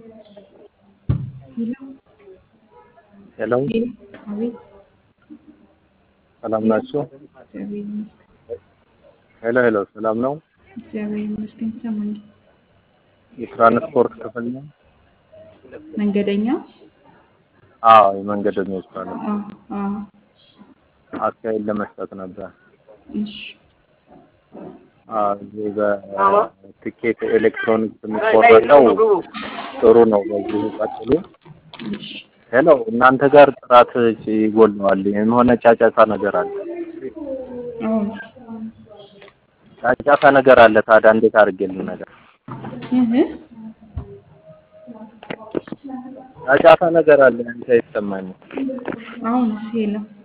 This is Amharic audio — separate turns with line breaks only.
ሄሎ
አቤት
ሰላም ናችሁ?
እግዚአብሔር ይመስገን።
ሄሎ ሄሎ ሰላም ነው?
እግዚአብሔር ይመስገን። ይሰማኛል።
የትራንስፖርት ክፍል ነው?
መንገደኛ?
አዎ የመንገደኞች ባለ
አዎ አዎ።
አስተያየት ለመስጠት ነበር።
እሺ
አዎ እዚህ በትኬት ኤሌክትሮኒክስ የሚቆረጠው ጥሩ ነው። በዚሁ ቀጥሉ።
እሺ
ሄሎ እናንተ ጋር ጥራት ይጎለዋል። የሆነ ጫጫታ ነገር አለ።
አዎ
ጫጫታ ነገር አለ። ታዲያ እንዴት አድርጌ ልነገር?
እህ
ጫጫታ ነገር አለ። አንተ አይሰማኝም።
አሁን ሄሎ